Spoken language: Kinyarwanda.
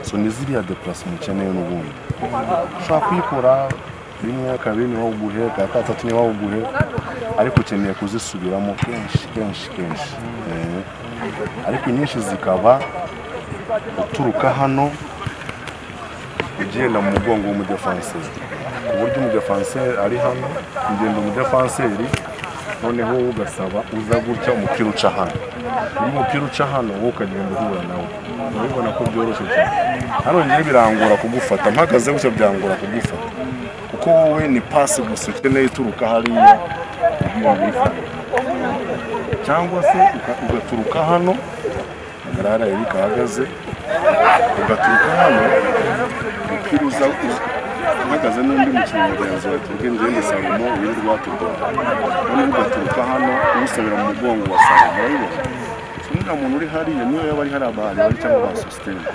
so ni ziriya depurasima ukeneye n'ubundi ushobora kuyikora rimwe kabiri niba uguhe ka gatatu niba uguhe ariko ukeneye kuzisubiramo kenshi kenshi kenshi Eh. ariko inyinshi zikaba uturuka hano ugenda mu mugongo w'umudefanseri ku buryo umudefanseri ari hano ugenda umudefanseri noneho wowe ugasaba uza gutya umupira uca hano iyo umupira uca hano wowe ukagenda uhura nawe urabibona ko byoroshye cyane hano rero birangora kugufata mpagaze gutya byangora kugufata kuko wowe ni pasi gusa ukeneye ituruka hariya ugiye kuyifata cyangwa se uka- ugaturuka hano agarara Eric ahagaze ugaturuka hano umupira uza uhagaze n'undi mukino mugenzi wawe turuka ingende salomo wirirwa tudoda noneho ugaturuka hano umusabira mu mugongo wa salomo urabibona So, uriya muntu uri hariya niyo yaba ari hari abantu bari cyangwa ba sositeme